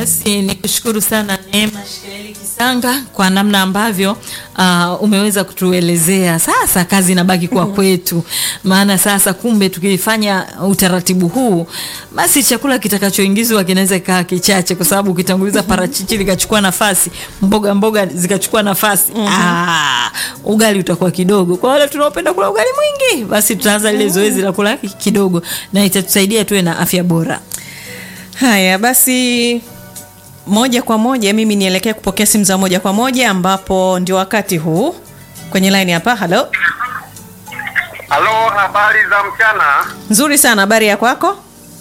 Basi ni kushukuru sana Neema Shikaeli Kisanga kwa namna ambavyo uh, umeweza kutuelezea. Sasa kazi inabaki kwa kwetu, maana sasa kumbe tukifanya utaratibu huu, basi chakula kitakachoingizwa kinaweza kaa kichache, kwa sababu ukitanguliza parachichi likachukua nafasi, mboga mboga zikachukua nafasi ah, ugali utakuwa kidogo. Kwa wale tunaopenda kula ugali mwingi, basi tutaanza lile zoezi la kula kidogo, na itatusaidia tuwe na afya bora. Haya basi, moja kwa moja mimi nielekee kupokea simu za moja kwa moja, ambapo ndio wakati huu kwenye line hapa. Halo, Halo, habari za mchana. nzuri sana. Habari ya kwako?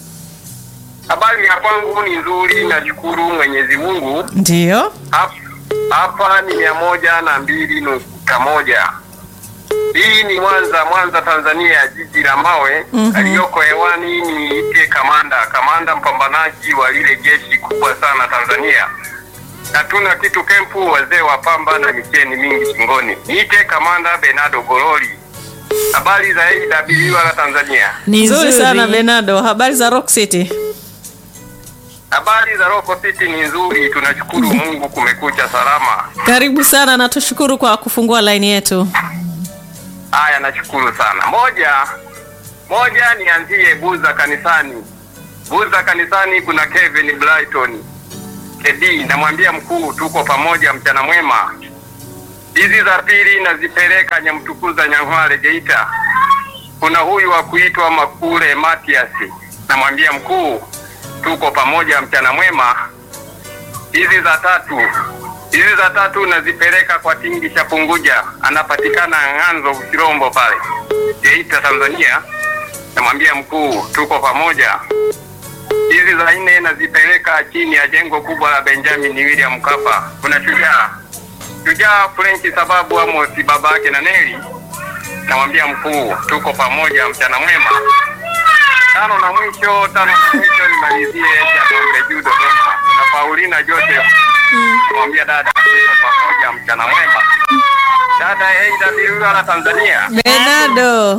Habari ya kwangu ni nzuri, nashukuru Mwenyezi Mungu. Ndio. Hap- Hapa ni mia moja na mbili nukta moja. Hii ni Mwanza, Mwanza Tanzania, jiji la mawe. Aliyoko hewani ni ite kamanda, kamanda mpambanaji wa lile jeshi kubwa sana Tanzania. Hatuna kitu kempu, wazee wa pamba na micheni mingi shingoni. Niite kamanda Benado Gololi. Habari za AWR la Tanzania. Ni Nzuri sana Bernardo. Habari za Rock City? Habari za Roko City ni nzuri, tunashukuru Mungu, kumekucha salama. Karibu sana na tushukuru kwa kufungua line yetu. Haya, nashukuru sana. Moja moja, nianzie Buza kanisani. Buza kanisani kuna Kevin Brighton KD, namwambia mkuu, tuko pamoja, mchana mwema. Hizi za pili nazipeleka Nyamtukuza, Nyang'hwale, Geita. Kuna huyu wa kuitwa Makule Matias, namwambia mkuu, tuko pamoja, mchana mwema. Hizi za tatu hizi za tatu nazipeleka kwa Tingi Shapunguja, anapatikana Ng'anzo Ushirombo pale Geita, Tanzania. Namwambia mkuu, tuko pamoja. Hizi za nne nazipeleka chini ya jengo kubwa la Benjamin William Mkapa. Kuna shujaa shujaa French sababu Amos baba yake na Neli. Namwambia mkuu, tuko pamoja, mchana mwema. Tano na mwisho, tano na mwisho nimalizie Jangombe juu Dodoma na Paulina Joseph. Namwambia dada, tuko pamoja, mchana mwema. Dada AWR Tanzania Bernardo.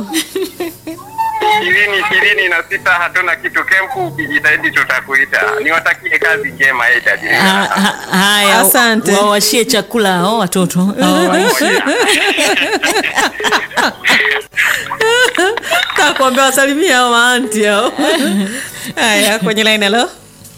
ishirini ishirini na sita hatuna kitu kempu, ukijitahidi tutakuita. Niwatakie kazi njema Ha- AWR. ha- Haya, Asante. wawashie chakula hao watoto Hawawashie. Takuambia wasalimia hao maanti hao. Haya, kwenye line halo.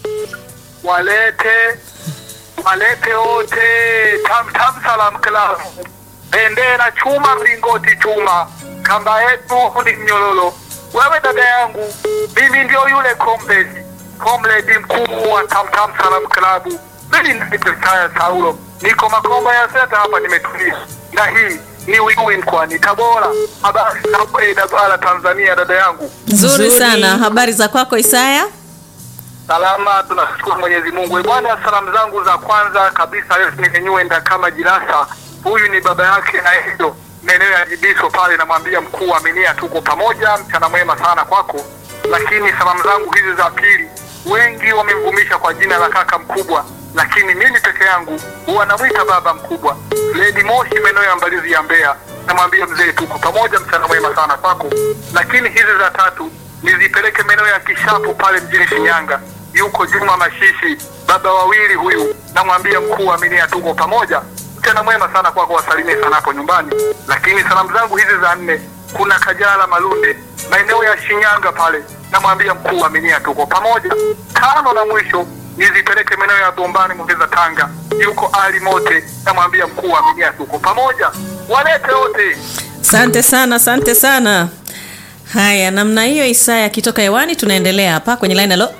walete walete wote tam tam salam club bendera chuma mlingoti chuma kamba yetu ni mnyololo wewe dada yangu mimi ndio yule komredi komredi mkuu wa tam tam salam club mimi naitwa Isaya Saulo niko makomba ya seta hapa nimetulia na hii ni win mkoani Tabora habari za AWR Tanzania dada yangu Nzuri Nzuri. sana. Habari za kwako Isaya? Salama, tunashukuru Mwenyezi Mungu. Eh, Bwana, salamu zangu za kwanza kabisa leo nimenyuenda kama Jirasa. Huyu ni baba yake na Edo maeneo ya Jibiso pale, namwambia mkuu Aminia, tuko pamoja, mchana mwema sana kwako. Lakini salamu zangu hizi za pili, wengi wamemvumisha kwa jina la kaka mkubwa, lakini mimi peke yangu huwa namwita baba mkubwa. Lady Moshi maeneo ya Mbalizi ya Mbeya, namwambia mzee, tuko pamoja, mchana mwema sana kwako. Lakini hizi za tatu nizipeleke maeneo ya Kishapu pale mjini Shinyanga. Yuko Juma Mashishi, baba wawili huyu, namwambia mkuu Aminia, tuko pamoja, mchana mwema sana kwako, wasalimie sana hapo nyumbani. Lakini salamu zangu hizi za nne, kuna Kajala Malunde maeneo ya Shinyanga pale, namwambia mkuu Aminia, tuko pamoja. Tano na mwisho nizipeleke maeneo ya Bombani Mongeza Tanga, yuko Ali Mote, namwambia mkuu Aminia, tuko pamoja, walete wote. Asante sana, asante sana. Haya, namna hiyo Isaya akitoka hewani, tunaendelea hapa kwenye line. Halo,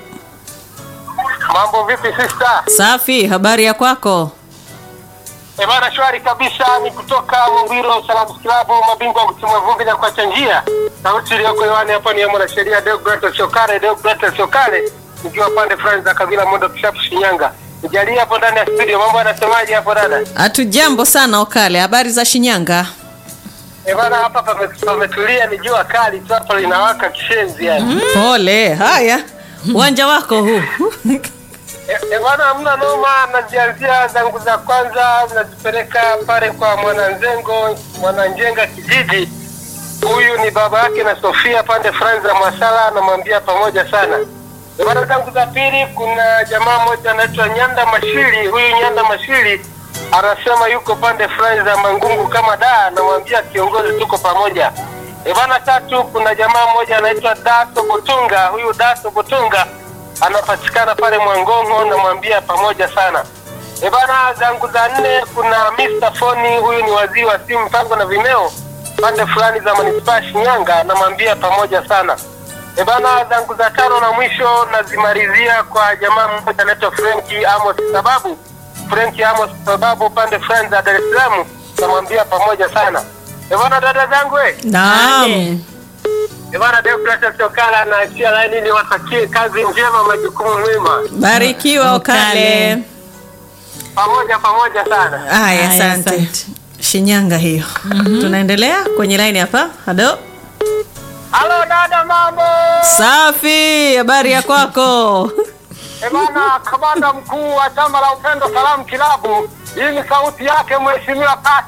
Mambo vipi sister? safi. Habari ya kwako? Eh, bana shwari kabisa, ni kutoka Mwambiro Salamu Klabu, mabingwa wa kutimua vumbi na kuacha njia. Sauti iliyoko hewani hapa ni ya mwanasheria Deogratias Sokare, Deogratias Sokare, nikiwa pande fulani za kabila Mondo Kishapu, Shinyanga. Nijalie hapo ndani ya studio, mambo yanasemaje hapo dada? Hatujambo sana Okale, habari za Shinyanga? Eh, bana hapa pame- pametulia, ni jua kali tu hapa linawaka kishenzi yani. Pole. Haya, uwanja wako huu. Eh, eh, bana hamna noma, nazianzia zangu za kwanza nazipeleka pale kwa mwananzengo mwananjenga kijiji. Huyu ni baba yake na Sofia pande fulani za Mwasala, namwambia pamoja sana. Bwana zangu za pili, kuna jamaa mmoja anaitwa Nyanda Mashiri. Huyu Nyanda Mashiri anasema yuko pande fulani za Mangungu kama da, namwambia kiongozi, tuko pamoja. E bana, tatu, kuna jamaa mmoja anaitwa Daso Botunga. Huyu Daso Botunga anapatikana pale Mwangongo, namwambia pamoja sana. E bana, zangu za nne, kuna Mr. Foni. Huyu ni waziri wa simu, mpango na vimeo pande fulani za manispaa Shinyanga, namwambia pamoja sana. E bana, zangu za tano na mwisho nazimalizia kwa jamaa mmoja anaitwa Frenki Amos sababu Frenki Amos sababu pande fulani za Dar es Salaam, namwambia pamoja sana. E bana, dada zangu we Naam. Ane. e bana, Deogratias Okala na achia laini, niwatakie kazi njema, majukumu mwema, Barikiwa Okale. Okale. pamoja pamoja sana. Haya, Haya, asante. asante. Shinyanga hiyo. Tunaendelea kwenye line hapa. Halo. Halo dada, mambo Safi, habari ya kwako? e bana, kamanda mkuu wa chama la Upendo Salamu Kilabu, hii ni sauti yake mheshimiwa pa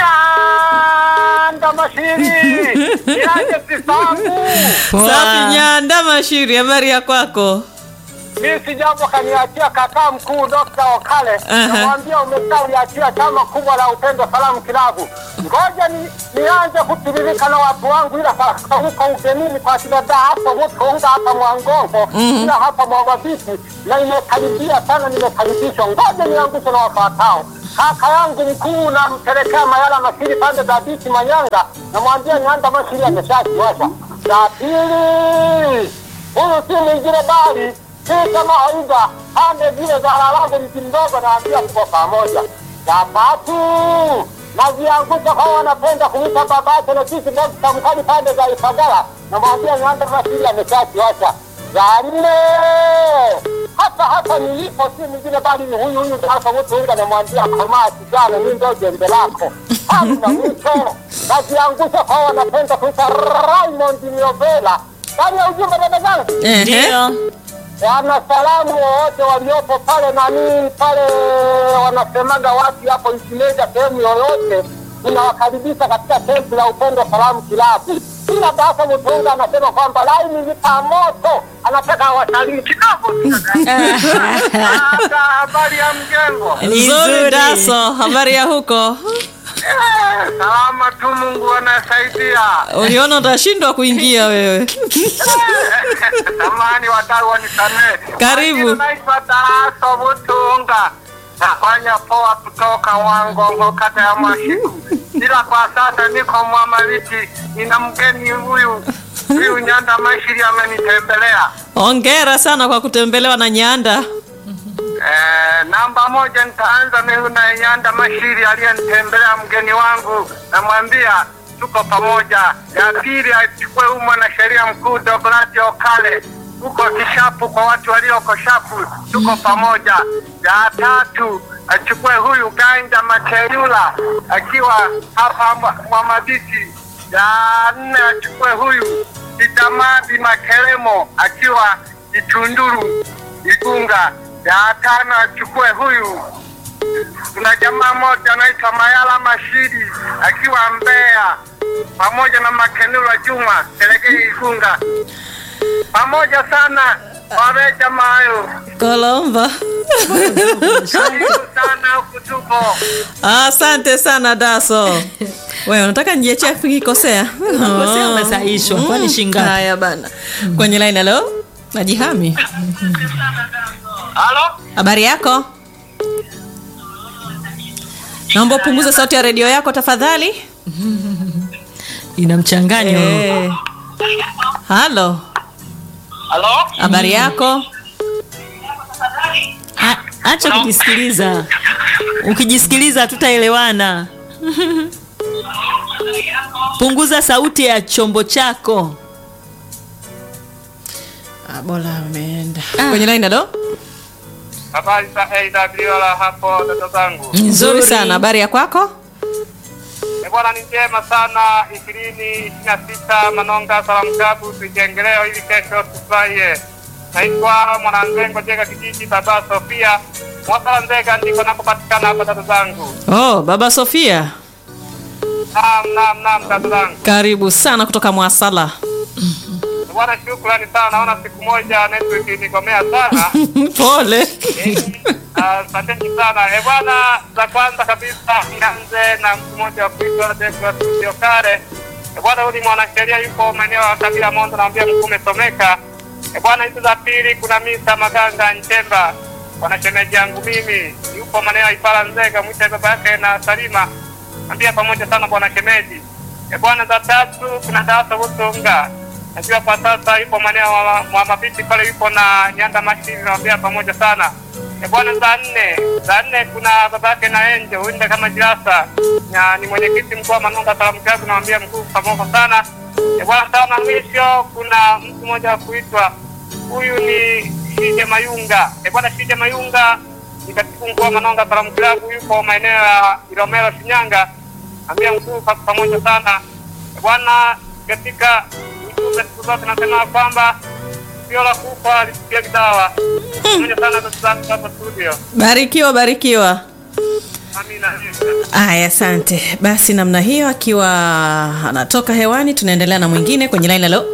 Nyanda Mashiri yaje sisangu Poa. Safi Nyanda Mashiri, habari ya kwako? mi si jambo kaniachia kakaa mkuu Dr. Okale Aha. namwambia umeshaliachia chama kubwa la Upendo Salamu Kilabu. Ngoja ni, nianze kutiririka na watu wangu, ila sasa huko ugenini kwa kidada hapo Mutunga hapa Mwangongo ila hapa Mwagabiti na imekaribia sana, nimekaribishwa. Ngoja niangushe na wafuatao. Kaka yangu mkuu nampelekea Mayala Masiri pande za biti Manyanga, namwambia Nyanda Masiri ameshakiwasha. La pili huyu si mwingine bali si kama Aida pande zile za Halalangu mti mdogo, naambia tuko pamoja. Ya tatu naziangusha kwa wanapenda kuita babake na sisi Dokta Mkali pande za Ifagala, namwambia Nyanda Masiri ameshakiwacha. Ya nne hapa hapa nilipo si mwingine bali ni huyu huyu sasa Mutunga, namwambia komaa kijana, mi ndo jembe lako hamna mwisho. Naziangusha kwa wanapenda kuita Raymond Miovela ndani ya ujumbe dada zangu Ehe. Ndio. wana salamu wowote waliopo pale nani pale wanasemaga wapi hapo Ikimeja, sehemu yoyote, tunawakaribisha katika kempu la Upendo Salamu Kilabu. Kila Basa Mutunga anasema kwamba laini lipa moto, anataka watalii kidogo tu. Sasa, habari ya mjengo Ni Nzuri nzuri. Daso, habari ya huko? Eh, salama tu, Mungu anasaidia. Uliona utashindwa kuingia wewe. Samahani wadau wanisamehe. Karibu. Majina Naitwa Daraso Butunga. Nafanya poa kutoka Wangongo kata ya Mwashiku. Ila kwa sasa niko Mwamaliti, nina mgeni huyu huyu Nyanda Mashiri amenitembelea. Hongera sana kwa kutembelewa na Nyanda. Eh, namba moja nitaanza mimi na Nyanda Mashiri aliyenitembelea mgeni wangu, namwambia tuko pamoja. Ya pili achukue huyu mwanasheria mkuu Douglas Okale huko Kishapu, kwa watu walioko Shapu, tuko pamoja. Ya tatu achukue huyu Ganja Makeyula akiwa hapa Mwa- Mwamaditi. Ya nne achukue huyu Idamadi Makelemo akiwa Itunduru Igunga. Ya tano achukue huyu, kuna jamaa moja anaitwa Mayala Mashiri akiwa Mbeya, pamoja na Makenula Juma Selegei Igunga, pamoja sana wawe jamaa hayo. Kolomba. Karibu sana huku tupo. Asante sana Daso. Wewe unataka nijiachie afu nikikosea? Unakosea, umesahihishwa. Kwani shingapi? Haya bana. Kwenye line hello? Najihami. Halo? Habari yako? Naomba upunguze sauti ya redio yako tafadhali. Ina mchanganyo. Eh. Halo. Halo? Habari yako? A- Acha kujisikiliza. Ukijisikiliza hatutaelewana. Punguza sauti ya chombo chako. Ah, bora umeenda. Kwenye line hello? Habari za AWR hapo dada zangu. Nzuri sana. Habari ya kwako? Eh, Bwana ni njema sana. ishirini ishirini na sita Manonga Salamu Klabu, tujengeleo ili kesho tufurahie. Naitwa Mwananzengo Jega, kijiji Baba Sofia Mwasala Nzega, ndiko nakopatikana hapa dada zangu. Oh, Baba Sofia. Naam, naam, naam dada zangu. Karibu sana kutoka Mwasala. Bwana, shukrani sana. Naona siku moja network inigomea sana. Pole. Asanteni sana. Eh, bwana, za kwanza kabisa nianze na mtu mmoja wa kuitwa Deogratias Siokare. Eh, bwana, huyu ni mwanasheria yuko maeneo ya Kabila Mondo, naambia mkuu umesomeka. Eh, bwana, hizo za pili kuna Misa Maganga Nchemba, bwana shemeji yangu mimi yupo maeneo ya Ipala Nzega, mwita baba yake na Salima, naambia pamoja sana bwana shemeji. Eh, bwana, za tatu kuna Dasa Butunga najua kwa sasa yupo maeneo wa, wa mabiti pale, yupo na Nyanda Mashini, naambia pamoja sana. E bwana, za nne za nne kuna baba yake na Enjo uinde kama Jirasa na ni mwenyekiti mkuu wa Manunga Salamu Klabu, naambia mkuu pamoja sana. E bwana, sawa na mwisho kuna mtu mmoja wa kuitwa huyu ni Shije Mayunga. E bwana, Shije Mayunga ni katibu mkuu wa Manunga Salamu Klabu, yupo maeneo ya Ilomero Shinyanga, naambia mkuu pa- pamoja sana. E bwana, katika ujumbe siku zote nasema kwamba sio la kufa lisikia kidawa. Pamoja sana ndugu zangu hapa studio. Barikiwa, barikiwa. Amina. Aya, asante. Basi namna hiyo, akiwa anatoka hewani, tunaendelea na mwingine kwenye line. Halo,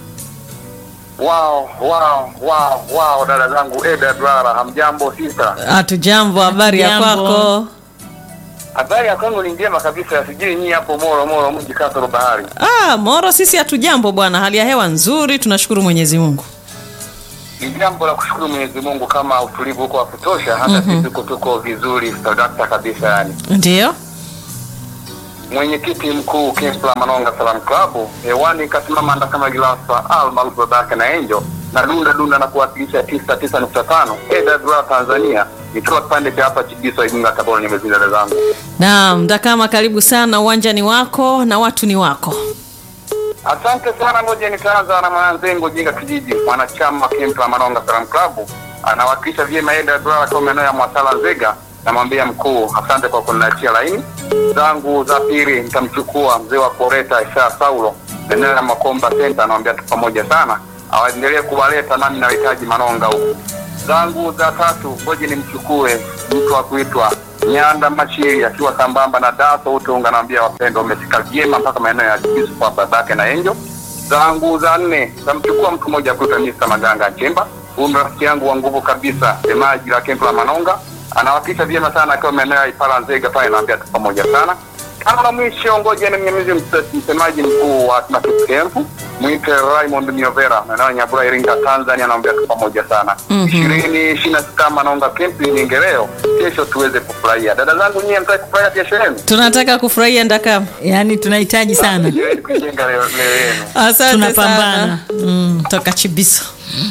Wow, wow, wow, wow, dada zangu Eda Dwara, hamjambo sita. hatujambo. Habari ya Jambo. kwako? Habari ya kwangu ni njema kabisa, sijui nyinyi hapo Moro Moro mji kasoro bahari. Ah, Moro, sisi hatujambo bwana, hali ya hewa nzuri, tunashukuru Mwenyezi Mungu. Ni jambo la kushukuru Mwenyezi Mungu kama utulivu huko wa kutosha, hata sisi tuko tuko vizuri sadakta kabisa yani. Ndio, Mwenyekiti mkuu Kempla Manonga Salam Club hewani kasimama anda kama gilasa almaarufu babake na Angel na dunda dunda na kuwakilisha tisa tisa nukta tano Eda Dwara Tanzania, nikiwa kipande cha hapa Chibiso Igunga Tabora, nimezidi dada zangu. naam. Dakama, karibu sana, uwanja ni wako na watu ni wako. Asante sana, ngoja nitaanza na mwananzengo Jinga Kijiji, mwanachama wa Kempa Manonga Salam Club, anawakilisha vyema Eda Dwara kwa maeneo ya Mwasala Nzega. Namwambia mkuu, asante kwa kuniachia laini zangu za pili. Nitamchukua mzee wa Koreta Isaya Saulo, eneo la Makomba Center, anamwambia tu pamoja sana, awaendelee kuwaleta nami nahitaji Manonga huku. Zangu za tatu, ngoja nimchukue mtu wa kuitwa Nyanda Machiri akiwa sambamba na Daso Utunga, naambia wapendwa, wamefika vyema mpaka maeneo ya Kibisu kwa babake na Enjo. Zangu za nne zamchukua mtu mmoja kuitwa Mr. Maganga Nchemba, huyu ndo rafiki yangu wa nguvu kabisa, semaji la Kempo la Manonga, anawakilisha vyema sana akiwa maeneo ya Ipala Nzega pale, naambia tu pamoja sana. Kama la mwisho, ngoja nimnyamizi mse- msemaji mkuu wa Atmatic Camp mwite Raymond Miovera, maeneo ya Nyabura, Iringa, Tanzania, naambia tu pamoja sana. ishirini ishirini na sita Manonga Camp ni Ngereo, kesho tuweze kufurahia. Dada zangu nyie, mtaki kufurahia kesho yenu? Tunataka kufurahia Dakama. yaani tunahitaji sana Jiweni kuijenga leo leo yenu. Asante Tunapambana. sana. Mm, toka Chibiso.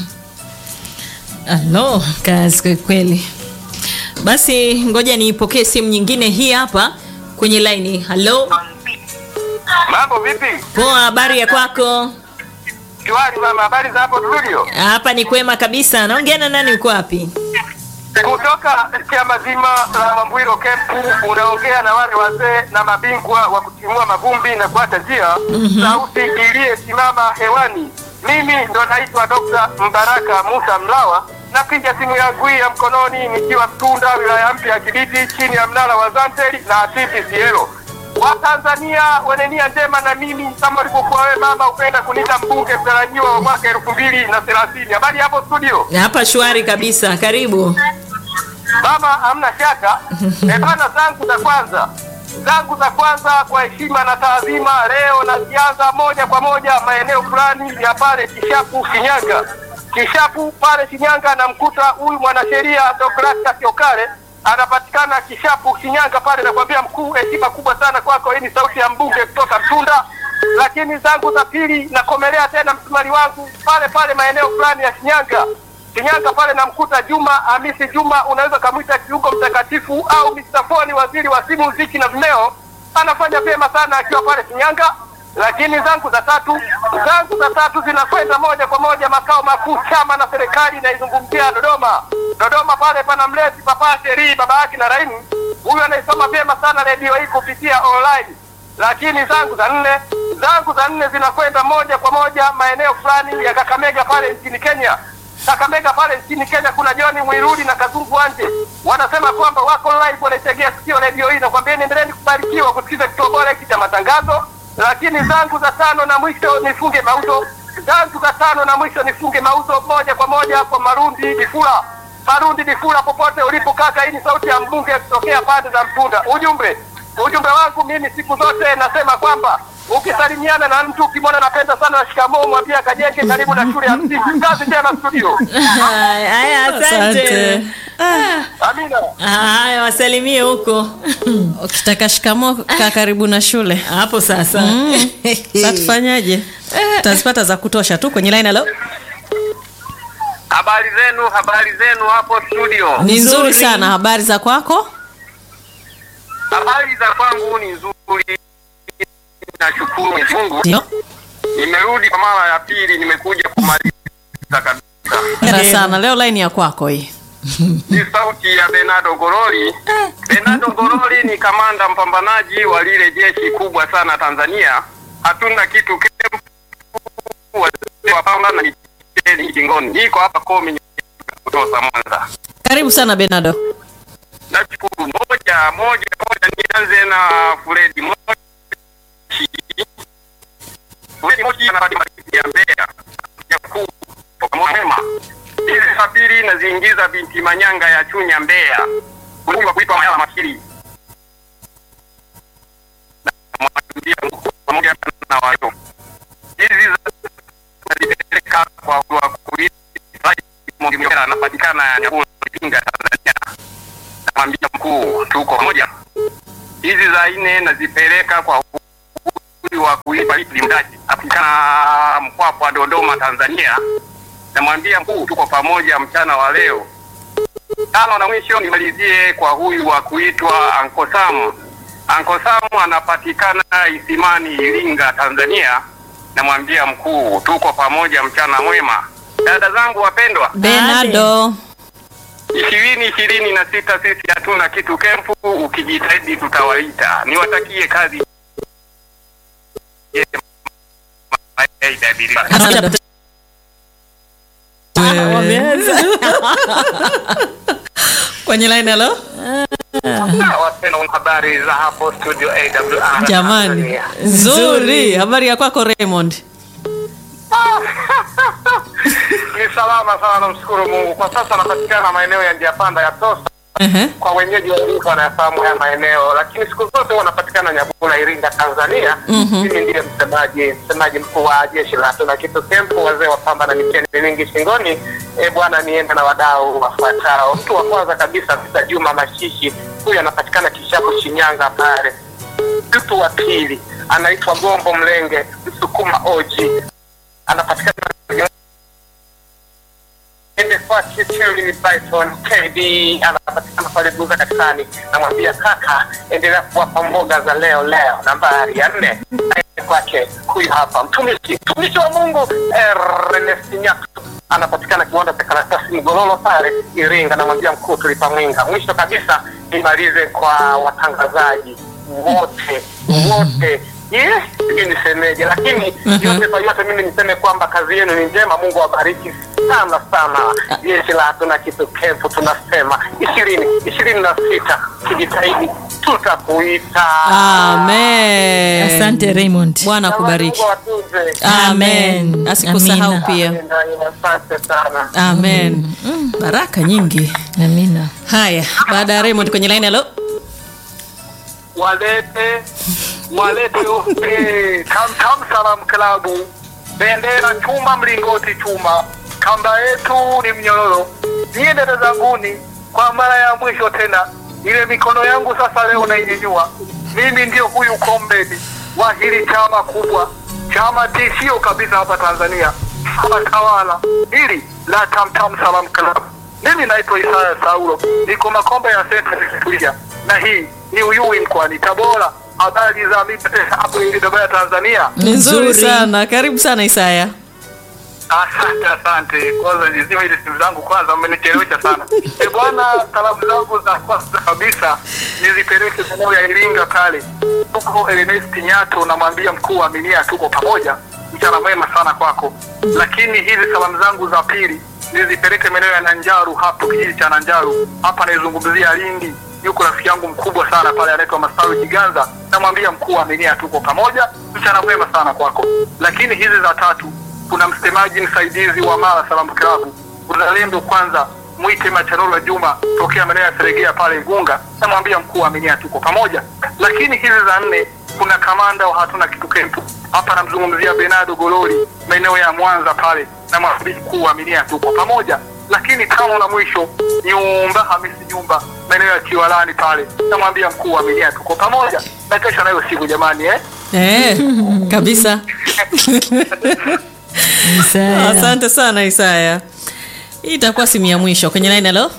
alo kazi kwa kweli basi ngoja niipokee simu nyingine hii hapa kwenye laini halo Mambo vipi? poa habari ya kwako Shwari mama, habari za hapo studio? hapa ni kwema kabisa naongea na nani uko wapi Kutoka chama zima la Mambwiro Kempu, unaongea na wale wazee na mabingwa wa kutimua mavumbi na kuacha njia, sauti iliyesimama hewani. Mimi ndo naitwa Dr. Mbaraka Musa Mlawa, napiga simu yangu hii ya mkononi nikiwa Mtunda, wilaya mpya ya Kibiti, chini ya mnara wa Zanteli na TTCL. Watanzania wenye nia njema na mimi kama ulivyokuwa wewe mama, upenda kuniita mbunge mtarajiwa wa mwaka elfu mbili na thelathini. Habari hapo studio? hapa shwari kabisa karibu Mama, hamna shaka. Eh bana, zangu za kwanza zangu za kwanza kwa heshima na taadhima, leo nazianza moja kwa moja maeneo fulani ya pale Kishapu, Shinyanga. Kishapu pale Shinyanga, namkuta huyu mwanasheria Deogratias Siokare anapatikana Kishapu, Shinyanga pale. Nakwambia mkuu, heshima kubwa sana kwako. Hii ni sauti ya mbunge kutoka Mtunda. Lakini zangu za pili nakomelea tena msumari wangu pale pale maeneo fulani ya Shinyanga Shinyanga pale namkuta Juma Hamisi Juma, unaweza kamwita kiungo mtakatifu au Mr. Foni, waziri wa simu, muziki na vimeo, anafanya vyema sana akiwa pale Shinyanga. Lakini zangu za tatu zangu za tatu zinakwenda moja kwa moja makao makuu chama na serikali inaizungumzia Dodoma. Dodoma pale pana mlezi Papa Sheri, baba yake na Raimu, huyu anaisoma vyema sana redio hii kupitia online lakini zangu za nne zangu za nne zinakwenda moja kwa moja maeneo fulani ya Kakamega pale nchini Kenya. Kakamega pale nchini Kenya kuna John Mwirudi na Kazungu Wanje wanasema kwamba wako live, wanaitegea sikio redio hii, na kwambia endeleeni kubarikiwa kusikiza kituo bora hiki cha matangazo. Lakini zangu za tano na mwisho nifunge mauzo tatu ka tano na mwisho nifunge mauzo moja kwa moja kwa Marundi Difula. Marundi Difula, popote ulipo kaka, hii ni sauti ya mbunge kutokea pande za Mpunda. Ujumbe ujumbe wangu mimi siku zote nasema kwamba ukisalimiana na mtu ukimwona napenda sana shikamoo, mwambie akajenge karibu na shule ya msingi. Kazi njema studio. Haya, haya, asante. Amina. Haya, wasalimie huko ukitaka shikamo kaa karibu na shule hapo sasa. sa tufanyaje utazipata za kutosha tu kwenye line halo Habari zenu, habari zenu hapo studio. ni nzuri Nzuri. sana habari za kwako Habari za kwangu ni nzuri, nashukuru Mwenyezi Mungu. ndio Nimerudi kwa mara ya pili, nimekuja kumaliza kabisa. hera sana leo line ya kwako hii Ni sauti ya Bernardo Goroli. Bernardo Goroli ni kamanda mpambanaji wa lile jeshi kubwa sana Tanzania. Hatuna kitu kempu wapamba na micheni kingoni. Niko hapa Komi kutoka Mwanza. karibu sana benado Nashukuru. Moja moja moja, nianze na Fredi Moshi. Fredi Moshi anapatikana ya Mbeya ya kuu toka Mwema. Hizi sabiri naziingiza binti Manyanga ya Chunya Mbeya. Huyu wa kuitwa Mayala Makiri. Na mwambia mkuu pamoja na wao. Hizi za- nazipeleka kwa wa kuitwa Mwingine anapatikana Nyabula Iringa Tanzania namwambia mkuu, tuko pamoja. Hizi za nne nazipeleka kwa huyu wa kuipa Idli Mdaji apatikana Mpwapwa, Dodoma, Tanzania. Namwambia mkuu, tuko pamoja mchana wa leo. Tano na mwisho nimalizie kwa huyu wa kuitwa Anko Sam. Anko Sam anapatikana Isimani, Iringa, Tanzania. Namwambia mkuu, tuko pamoja mchana mwema. Dada zangu wapendwa, benado ishirini ishirini na sita sisi hatuna kitu kempu, ukijitahidi tutawaita. Niwatakie kazi njema. Aida Bilima. Asante. Wameanza. kwenye line halo Wapendwa, habari za hapo studio AWR jamani Tanzania. nzuri habari ya kwako raymond Ni salama sana, namshukuru Mungu. Kwa sasa napatikana maeneo ya njia panda ya Tosa Ehe. kwa wenyeji walikuwa wanayafahamu haya maeneo, lakini siku zote wanapatikana Nyabula, Iringa, Tanzania. Mimi ndiye msemaji msemaji mkuu wa jeshi la hatuna kitu kempu, wazee wa pamba na miteni mingi shingoni. E bwana, niende na wadau wafuatao. Mtu wa kwanza kabisa Mr. Juma Mashishi, huyu anapatikana Kishapu, Shinyanga pale. Mtu wa pili anaitwa Gombo Mlenge, Msukuma Oji, anapatikana Nimefuatia Cherry Python KD anapatikana pale Buza kanisani. Namwambia kaka, endelea kuwapa mboga za leo leo. Nambari ya nne aende kwake huyu hapa mtumishi mtumishi wa Mungu Ernest Nyakto anapatikana kiwanda cha karatasi Mgololo pale Iringa. Namwambia mkuu, tulipa mwinga. Mwisho kabisa nimalize kwa watangazaji wote wote Yes, sijui nisemeje, lakini yote kwa yote mimi niseme kwamba kazi yenu ni njema. Mungu awabariki sana sana. Jeshi la hatuna kitu kempu, tunasema ishirini ishirini na sita tujitahidi, tutakuita. amen Asante Raymond. bwana akubariki Mungu awatunze. amen asikusahau Amina. pia Asante sana. amen baraka nyingi Amina. haya baada ya raymond kwenye line halo walete walete upe tam tam salam klabu bendera chuma mlingoti chuma kamba yetu ni mnyororo niye dada zanguni kwa mara ya mwisho tena ile mikono yangu sasa leo nainyanyua mimi ndio huyu kombedi wa hili chama kubwa chama tishio kabisa hapa tanzania chama tawala hili la tamtam salam club mimi naitwa Isaya Saulo, niko Makombe ya Senta Victoria, na hii ni Uyui mkoani Tabora. Habari za mimi hapo Ilidobaya, Tanzania. ni nzuri Nzuri. sana karibu sana isaya Asante, asante. Kwanza nizima ile simu zangu kwanza, mmenichelewesha sana. E bwana, salamu zangu za kwanza kabisa nizipeleke eneo ya Iringa pale, huko Ernest Nyato, namwambia mkuu wa Aminia, tuko pamoja, mchana mwema sana kwako. Lakini hizi salamu zangu za pili nizipeleke maeneo ya Nanjaru, hapo kijiji cha Nanjaru, hapa naizungumzia Lindi. Yuko rafiki yangu mkubwa sana pale anaitwa Masawi Kiganza, namwambia mkuu wa Aminia, tuko pamoja, mchana mwema sana kwako. Lakini hizi za tatu kuna msemaji msaidizi wa Mara Salamu Klabu, uzalendo kwanza, mwite Machanolo Juma tokea maeneo ya Seregea pale Igunga, namwambia mkuu aminia, tuko pamoja. Lakini hizi za nne, kuna kamanda wa hatuna kitu kempu hapa, namzungumzia Bernardo Gololi maeneo ya Mwanza pale, namwambia mkuu aminia, tuko pamoja. Lakini tano la mwisho, nyumba Hamisi nyumba maeneo ya Kiwalani pale, namwambia mkuu aminia, tuko pamoja. Na kesho nayo siku jamani, eh? Eh, kabisa. Isaya. Asante sana Isaya. Hii itakuwa simu ya mwisho kwenye line. Halo,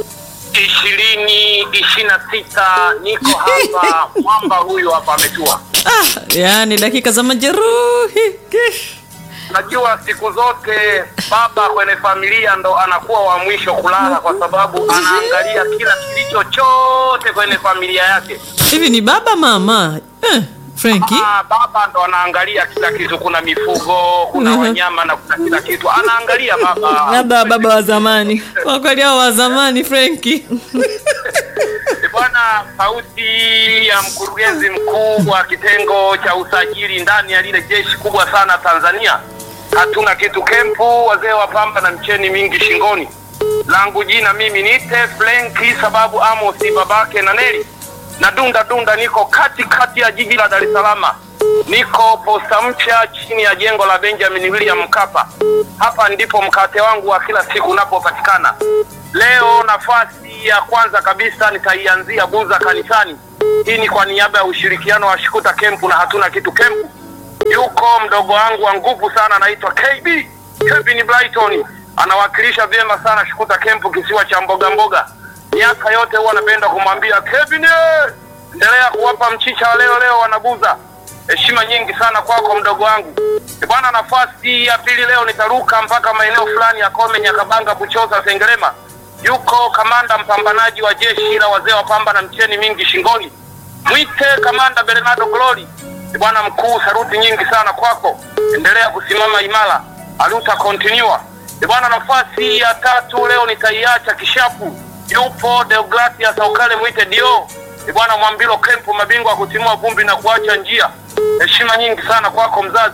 ishirini ishirini na sita niko hapa mwamba huyu hapa ametua ah, yani dakika za majeruhi. najua siku zote baba kwenye familia ndo anakuwa wa mwisho kulala kwa sababu anaangalia kila kilicho chote kwenye familia yake Hivi ni baba mama eh, Franki? Ah, baba ndo anaangalia kila kitu kuna mifugo kuna Mhm. wanyama na kuna kila kitu anaangalia baba labda baba wa zamani Kwa kweli hao wa zamani Franki. Eh, Bwana, sauti ya mkurugenzi mkuu wa kitengo cha usajili ndani ya lile jeshi kubwa sana Tanzania. Hatuna kitu kempu, wazee wa pamba na mcheni mingi shingoni. Langu jina mimi niite Flenki, sababu Amosi babake na Neli na dunda dunda, niko kati kati ya jiji la Dar es Salaam, niko posta mpya chini ya jengo la Benjamin William Mkapa. Hapa ndipo mkate wangu wa kila siku unapopatikana. Leo nafasi ya kwanza kabisa nitaianzia Buza kanisani. Hii ni kwa niaba ya ushirikiano wa Shikuta Kempu na hatuna kitu kempu. Yuko mdogo wangu wa nguvu sana anaitwa KB Kevin Brighton, anawakilisha vyema sana Shikuta Kempu, kisiwa cha mboga mboga. Miaka yote huwa anapenda kumwambia Kevin, eh, endelea kuwapa mchicha wa leo leo wanabuza. Heshima nyingi sana kwako mdogo wangu. E bwana, nafasi ya pili leo nitaruka mpaka maeneo fulani ya Kome, Nyakabanga, Buchosa, Sengerema. Yuko kamanda mpambanaji wa jeshi la wazee wa pamba na mcheni mingi shingoni, mwite kamanda Bernardo Glory. E bwana mkuu, saruti nyingi sana kwako, endelea kusimama imara, aluta continua. E bwana, nafasi ya tatu leo nitaiacha kishapu. Yupo Deogratias Saukale, mwite Dio. E bwana Mwambilo Kempu, mabingwa wa kutimua vumbi na kuacha njia. Heshima nyingi sana kwako mzazi.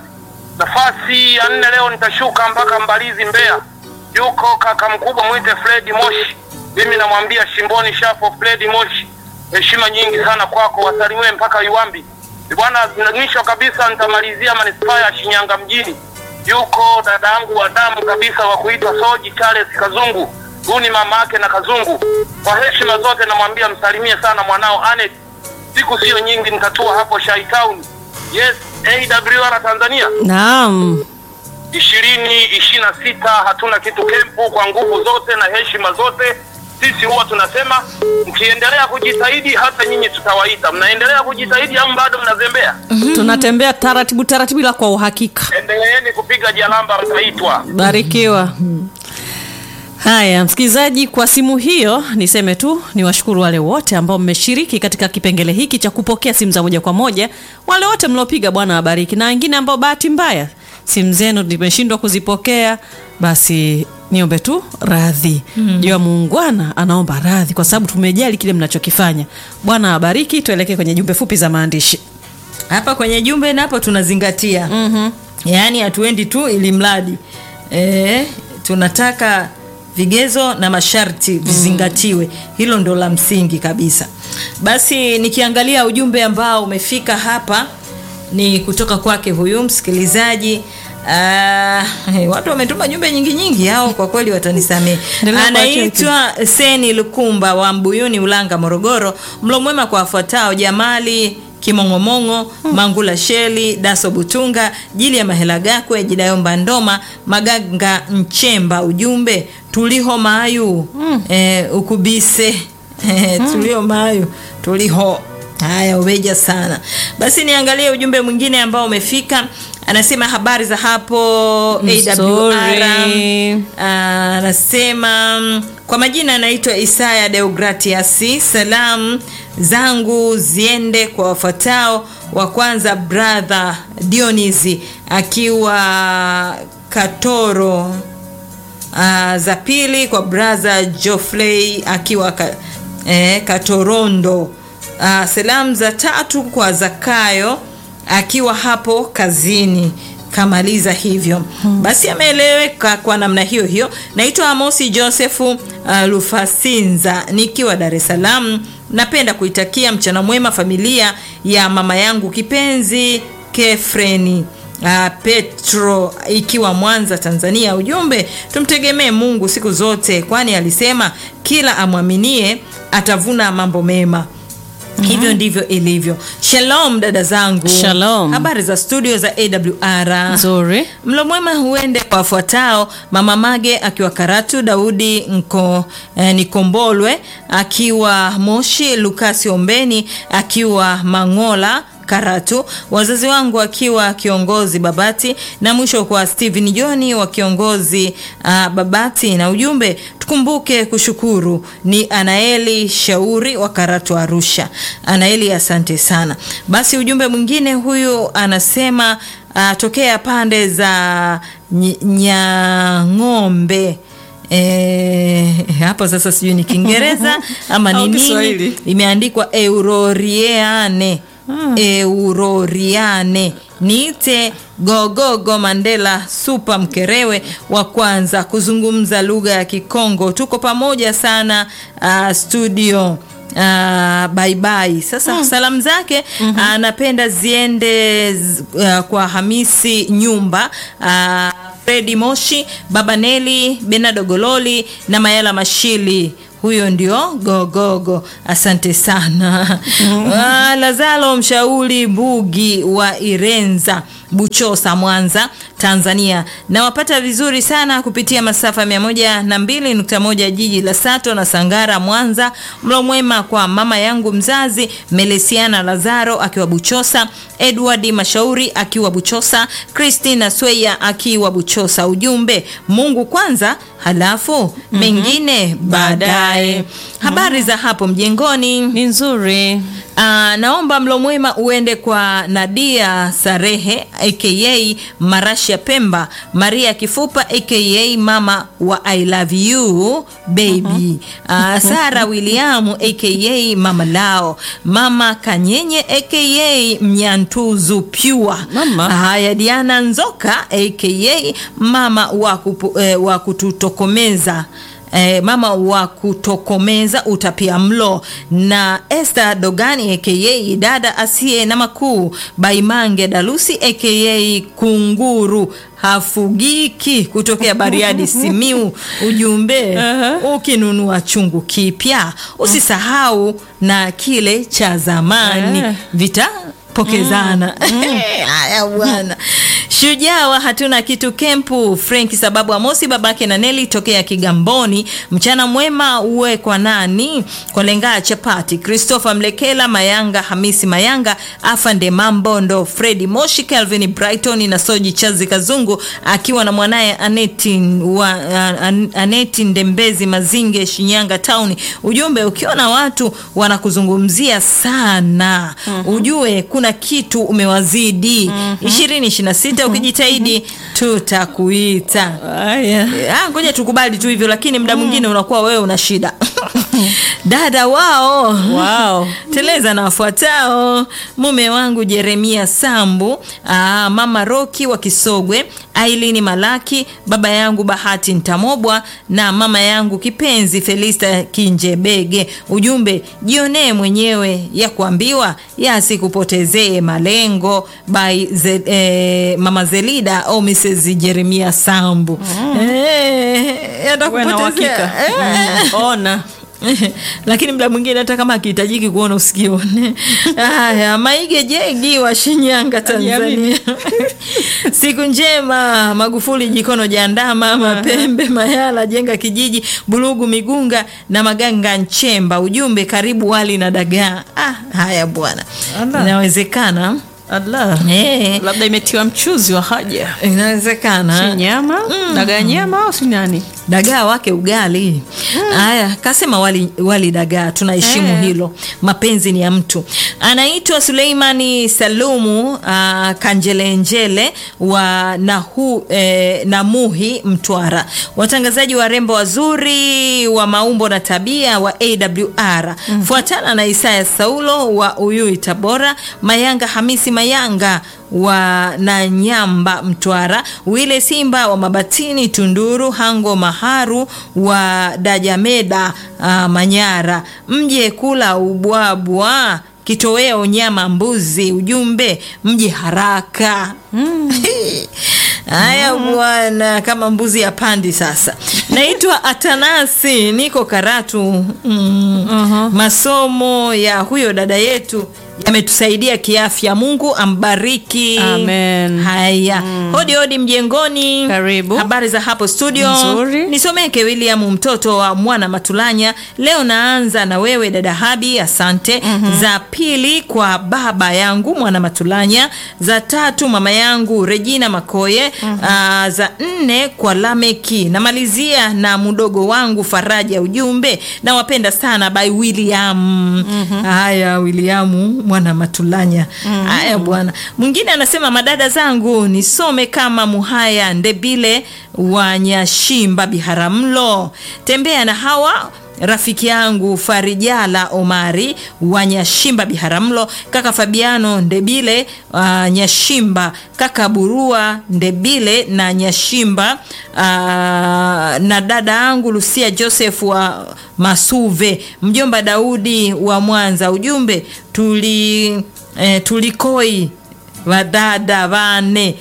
Nafasi ya nne leo nitashuka mpaka Mbalizi, Mbeya. Yuko kaka mkubwa mwite Fredi Moshi, mimi namwambia shimboni shafo Fredi Moshi. Heshima nyingi sana kwako, wasalimiwe mpaka Iwambi. E bwana, mwisho kabisa nitamalizia manispaa ya Shinyanga mjini. Yuko dada yangu wa damu kabisa wa kuitwa Soji Charles Kazungu, huyu ni mama yake na Kazungu. Kwa heshima zote namwambia msalimie sana mwanao Anet. Siku sio nyingi nitatua hapo Shai Town. Yes, AWR Tanzania Naam. ishirini ishirini na sita hatuna kitu kempu kwa nguvu zote na heshima zote. Sisi huwa tunasema mkiendelea kujitahidi, hata nyinyi tutawaita. Mnaendelea kujitahidi au bado mnazembea? Tunatembea taratibu taratibu ila kwa uhakika. Endeleeni kupiga jalamba, mtaitwa. Barikiwa. Haya, msikilizaji, kwa simu hiyo niseme tu ni washukuru wale wote ambao mmeshiriki katika kipengele hiki cha kupokea simu za moja kwa moja. Wale wote mliopiga, Bwana wabariki, na wengine ambao bahati mbaya simu zenu nimeshindwa kuzipokea, basi niombe tu radhi. Jua muungwana anaomba radhi kwa sababu tumejali kile mnachokifanya. Bwana wabariki. Tuelekee kwenye jumbe fupi za maandishi. hapa kwenye jumbe napo tunazingatia Mhm. yaani hatuendi tu ili mradi e, tunataka vigezo na masharti vizingatiwe hilo ndo la msingi kabisa basi nikiangalia ujumbe ambao umefika hapa ni kutoka kwake huyu msikilizaji Ah, watu wametuma jumbe nyingi nyingi hao kwa kweli watanisamehe Endelea kuwacheki. anaitwa seni lukumba wa mbuyuni ulanga morogoro mlo mwema kwa wafuatao jamali kimong'omong'o mangula sheli daso butunga jili ya mahela gakwe jidayomba ndoma maganga nchemba ujumbe tuliho mayu eh, ukubise eh, tuliho mayu tuliho haya umeja sana basi niangalie ujumbe mwingine ambao umefika anasema habari za hapo AWR Nzuri. Ah, anasema mm, kwa majina anaitwa Isaya Deogratias. Salamu zangu ziende kwa wafuatao. Wa kwanza brother Dionisi akiwa Katoro. Uh, za pili kwa brother Geoffrey akiwa ka, eh, Katorondo. Uh, salamu za tatu kwa Zakayo akiwa hapo kazini kamaliza hivyo basi ameeleweka kwa namna hiyo hiyo naitwa amosi josefu uh, lufasinza nikiwa dar es salaam napenda kuitakia mchana mwema familia ya mama yangu kipenzi kefreni Uh, petro ikiwa mwanza tanzania ujumbe tumtegemee mungu siku zote kwani alisema kila amwaminie atavuna mambo mema hivyo ndivyo ilivyo shalom dada zangu Shalom. habari za studio za awr nzuri mlo mwema huende kwa wafuatao mama mage akiwa karatu daudi Nko, eh, nikombolwe akiwa moshi lukasi ombeni akiwa mangola karatu wazazi wangu akiwa kiongozi babati na mwisho kwa stephen johni wa kiongozi uh, babati na ujumbe tukumbuke kushukuru ni anaeli shauri wa karatu arusha anaeli asante sana basi ujumbe mwingine huyu anasema uh, tokea pande za Ny- nyang'ombe E, hapo sasa sijui ni kiingereza ama ni Au nini Kiswahili. imeandikwa euroriane euroriane niite gogogo mandela supa mkerewe wa kwanza kuzungumza lugha ya kikongo tuko pamoja sana uh, studio Uh, baibai sasa salamu zake mm-hmm. anapenda ziende z- uh, kwa hamisi nyumba uh, fredi moshi baba neli benado gololi na mayala mashili huyo ndio gogogo asante sana mm-hmm. lazalo mshauri mbugi wa irenza buchosa mwanza tanzania nawapata vizuri sana kupitia masafa 102.1 jiji la sato na sangara mwanza mlo mwema kwa mama yangu mzazi melesiana lazaro akiwa buchosa edward mashauri akiwa buchosa christina sweya akiwa buchosa ujumbe mungu kwanza halafu mm-hmm. mengine baadaye habari za hapo mjengoni ni nzuri Uh, naomba mlo mwema uende kwa Nadia Sarehe aka Marasha Pemba, Maria Kifupa aka mama wa I love you baby, uh, Sara William aka mama lao, mama Kanyenye aka Mnyantuzu Pure, Mama. haya Diana Nzoka aka mama wa, kupu, eh, wa kututokomeza Eh, mama wa kutokomeza utapia mlo na Esther Dogani aka dada asiye na makuu Baimange Dalusi aka kunguru hafugiki kutokea Bariadi Simiu. Ujumbe ukinunua chungu kipya usisahau na kile cha zamani Eh. vita pokezana haya bwana shujaa wa hatuna kitu kempu frenki sababu amosi babake na neli tokea kigamboni mchana mwema uwe kwa nani kwa lengaa chapati christopher mlekela mayanga hamisi mayanga afande mambondo fredi moshi calvin brighton na soji chazi kazungu akiwa na mwanaye aneti wa an, aneti ndembezi mazinge shinyanga town ujumbe ukiona watu wanakuzungumzia sana mm-hmm. ujue kuna kitu umewazidi ishirini ishiri na sita ukijitahidi tutakuita haya Ah, ngoja tukubali tu hivyo lakini muda mwingine unakuwa wewe una shida dada wao wow. teleza na wafuatao mume wangu jeremia sambu aa, mama roki wa kisogwe ailini malaki baba yangu bahati ntamobwa na mama yangu kipenzi felista kinjebege ujumbe jionee mwenyewe ya kuambiwa yasikupotezee malengo by ze, eh, mama zelida au mrs jeremia sambu mm. eh, Uwe na uhakika. yatakupotezea eh. Mm. ona lakini mda mwingine hata kama akihitajiki kuona usikione haya maige jegi wa shinyanga tanzania siku njema magufuli jikono jandama mapembe mayala jenga kijiji bulugu migunga na maganga nchemba ujumbe karibu wali na dagaa ah, haya bwana Ala. inawezekana Allah. Eh, labda imetiwa mchuzi wa haja inawezekana si nyama dagaa nyama au si nani dagaa wake ugali haya kasema wali, wali dagaa tunaheshimu Eh. hilo mapenzi ni ya mtu anaitwa suleimani salumu uh, kanjelenjele wa nahu, eh, namuhi mtwara watangazaji warembo wazuri wa maumbo na tabia wa awr fuatana na isaya saulo wa uyui tabora mayanga hamisi mayanga wa Nanyamba Mtwara, Wile Simba wa Mabatini Tunduru, Hango Maharu wa Dajameda uh, Manyara, mje kula ubwabwa kitoweo nyama mbuzi, ujumbe mje haraka. Haya bwana, kama mbuzi ya pandi. Sasa naitwa Atanasi, niko Karatu. mm. Masomo ya huyo dada yetu yametusaidia kiafya. Mungu ambariki. Amen. Haya, hodi hodi mjengoni. Karibu. Habari za hapo studio? Nzuri. Nisomeke William mtoto wa mwana Matulanya. Leo naanza na wewe dada Habi, asante. Za pili kwa baba yangu mwana Matulanya, za tatu mama yangu Regina Makoye, Aa, za nne kwa Lameki. Namalizia na mdogo wangu Faraja, ujumbe nawapenda sana by William. Haya William mwana Matulanya. Haya bwana. Mwingine anasema madada zangu nisome kama Muhaya Ndebile wa Nyashimba Biharamulo. Tembea na hawa rafiki yangu Farijala Omari wa Nyashimba Biharamulo, kaka Fabiano Ndebile uh, Nyashimba, kaka Burua Ndebile na Nyashimba uh, na dada yangu Lucia Joseph wa Masuve, mjomba Daudi wa Mwanza. Ujumbe tuli eh, tulikoi vadada vane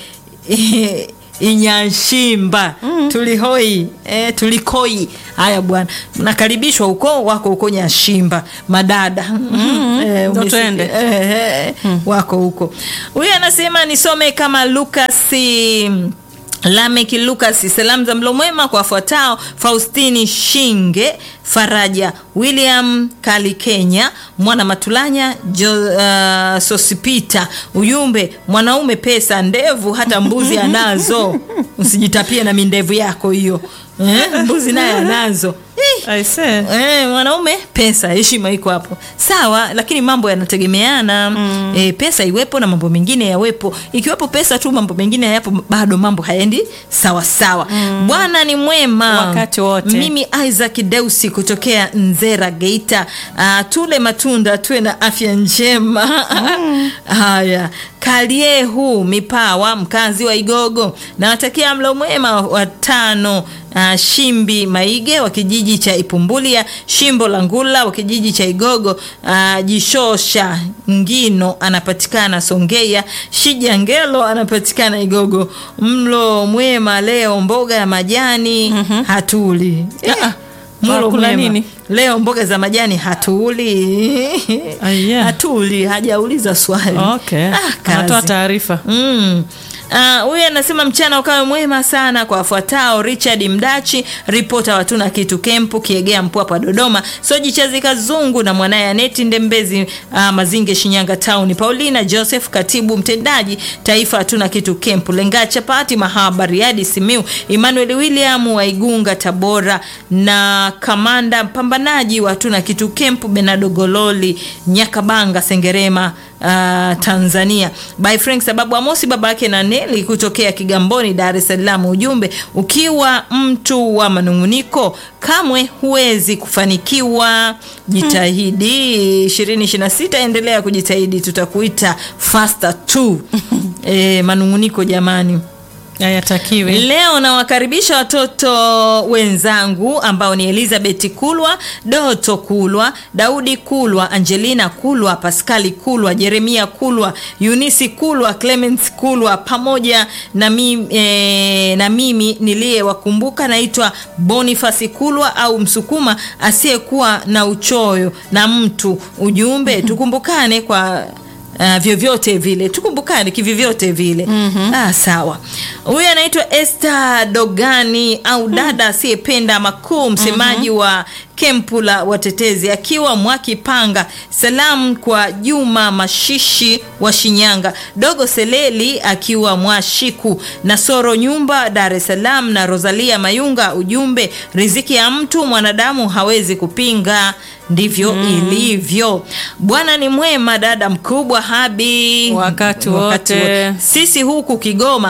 Inyashimba tulihoi eh, tulikoi. Haya bwana, nakaribishwa huko, wako huko Nyashimba madada eh, ndo umesikia? twende. eh, eh, wako huko. Huyu anasema nisome kama Lukasi Lameki Lucas, salamu za mlo mwema kwa wafuatao: Faustini Shinge, Faraja William Kali Kenya, Mwana Matulanya, jo, uh, Sosipita. Ujumbe, mwanaume pesa, ndevu hata mbuzi anazo, usijitapie na mindevu yako hiyo eh, mbuzi naye anazo Ih. I say. Eh, mwanaume pesa, heshima iko hapo sawa, lakini mambo yanategemeana mm. Eh, pesa iwepo na mambo mengine yawepo. Ikiwepo pesa tu mambo mengine hayapo, bado mambo hayaendi sawa sawa. Bwana ni mwema Wakati wote. Mimi Isaac Deusi kutokea Nzera Geita. Uh, tule matunda tuwe na afya njema haya Kaliehu Mipawa, mkazi wa Igogo, nawatakia mlo mwema watano. Uh, Shimbi Maige wa kijiji cha Ipumbulia, Shimbo la Ngula wa kijiji cha Igogo, uh, Jishosha Ngino anapatikana Songea, Shija Ngelo anapatikana Igogo. Mlo mwema leo, mboga ya majani hatuli. Eh, Ah, mlo Wakula mwema. nini? Leo mboga za majani hatuli. Aya. Hatuli, hajauliza swali. Okay. Ah, kazi. Anatoa taarifa. Mm. Ah, huyu anasema mchana ukawe mwema sana kwa wafuatao: Richard Mdachi, ripota watuna kitu kempu Kiegea Mpwapwa Dodoma, Soji Chazi Kazungu na mwanaye Aneti Ndembezi ah, Mazinge Shinyanga Town, Paulina Joseph katibu mtendaji taifa hatuna kitu kempu Lenga Chapati Mahaba Riadi Simiu, Emmanuel William wa Igunga Tabora na kamanda mpambanaji wa hatuna kitu kempu Benado Gololi Nyakabanga Sengerema uh, Tanzania by Frank sababu Amosi baba yake na Neli kutokea Kigamboni Dar es Salaam. Ujumbe, ukiwa mtu wa manunguniko kamwe huwezi kufanikiwa. Jitahidi 2026 endelea kujitahidi, tutakuita faster tu. E, manunguniko jamani. Hayatakiwi. Leo nawakaribisha watoto wenzangu ambao ni Elizabeth Kulwa, Doto Kulwa, Daudi Kulwa, Angelina Kulwa, Paskali Kulwa, Jeremia Kulwa, Eunice Kulwa, Clemens Kulwa pamoja na mimi, e, na mimi niliyewakumbuka naitwa Boniface Kulwa au Msukuma asiyekuwa na uchoyo na mtu. Ujumbe, tukumbukane kwa Uh, vyovyote vile tukumbukane kivyovyote vile ah, sawa. Huyu anaitwa Esther Dogani au dada asiyependa makuu, msemaji wa kempu la watetezi akiwa Mwakipanga. Salamu kwa Juma Mashishi wa Shinyanga, Dogo Seleli akiwa Mwashiku, Nasoro Nyumba Dar es Salaam na Rosalia Mayunga. Ujumbe, riziki ya mtu mwanadamu hawezi kupinga. ndivyo ilivyo. Bwana ni mwema, dada mkubwa Habi, Wakati wote. sisi huku Kigoma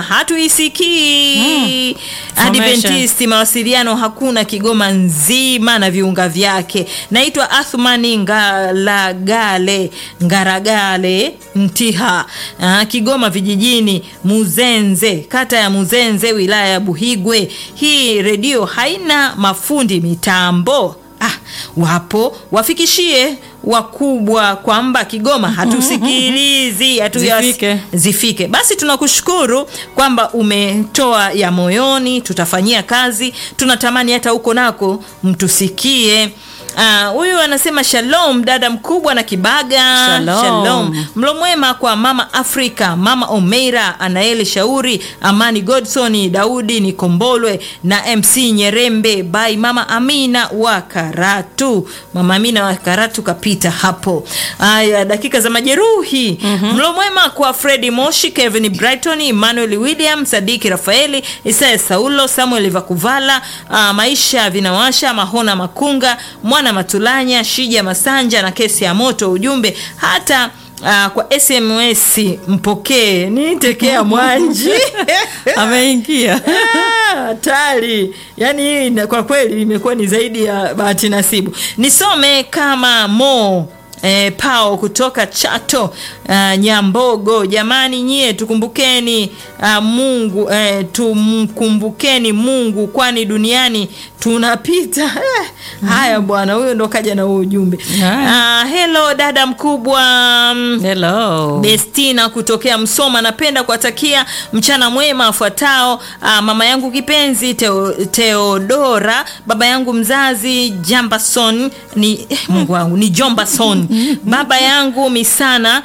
hatuisikii Formation. Adventist mawasiliano hakuna Kigoma nzima na viunga vyake. Naitwa Athmani Ngalagale Ngaragale Mtiha, ah, Kigoma vijijini, Muzenze, kata ya Muzenze, wilaya ya Buhigwe. Hii redio haina mafundi mitambo. Ah, wapo wafikishie wakubwa kwamba Kigoma hatusikilizi hatuyas- Zifike. zifike. Basi tunakushukuru kwamba umetoa ya moyoni, tutafanyia kazi. Tunatamani hata huko nako mtusikie. Ah, Huyu anasema shalom dada mkubwa na Kibaga. Shalom. Mlo mwema kwa mama Afrika, mama Omeira, Anaeli Shauri, Amani Godson, Daudi Nikombolwe na MC Nyerembe by mama Amina wa Karatu. Mama Amina wa Karatu kapita hapo. Haya, dakika za majeruhi. Mlo mwema kwa Fredi Moshi, Kevin Brighton, Emmanuel William, Sadiki Rafaeli, Isaya Saulo, Samuel Vakuvala, ah, Maisha Vinawasha, Mahona Makunga, Mwana Matulanya, Shija Masanja na kesi ya moto. Ujumbe hata ah, kwa SMS mpokee nitekea Mwanji ameingia Ah, hatari yaani hii na- kwa kweli imekuwa ni zaidi ya bahati nasibu nisome kama mo E, pao kutoka Chato ah, Nyambogo. Jamani nyie tukumbukeni ah, Mungu eh, tumkumbukeni Mungu kwani duniani tunapita eh, haya bwana, huyo ndo kaja na huo ujumbe. Haya. Ah, hello dada mkubwa mm, hello Bestina kutokea Msoma, napenda kuwatakia mchana mwema afuatao. ah, mama yangu kipenzi Teo, Teodora, baba yangu mzazi Jambason ni eh, Mungu wangu ni Jombason, baba yangu Misana,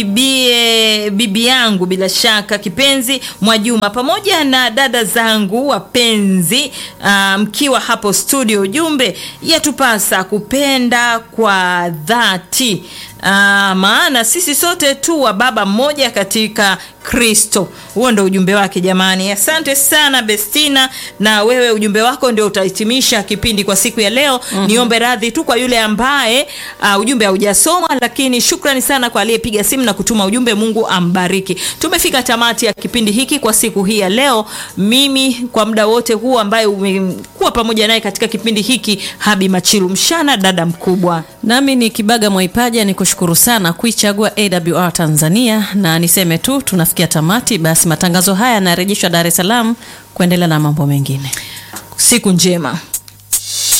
bibie bibi yangu bila shaka kipenzi Mwajuma, pamoja na dada zangu wapenzi, ah, mkiwa hapo studio. Ujumbe yatupasa kupenda kwa dhati Ah, maana sisi sote tu wa baba mmoja katika Kristo. Huo ndo ujumbe wake jamani. Asante sana Bestina, na wewe ujumbe wako ndio utahitimisha kipindi kwa siku ya leo. Niombe radhi tu kwa yule ambaye uh, ujumbe haujasomwa, lakini shukrani sana kwa aliyepiga simu na kutuma ujumbe. Mungu ambariki. Tumefika tamati ya kipindi hiki kwa siku hii ya leo. Mimi kwa muda wote huu ambaye umekuwa pamoja naye katika kipindi hiki, Habi Machilu Mshana, dada mkubwa nami ni Kibaga Mwaipaja, ni kushukuru sana kuichagua AWR Tanzania, na niseme tu tunafikia tamati. Basi matangazo haya yanarejeshwa Dar es Salaam kuendelea na mambo mengine. siku njema.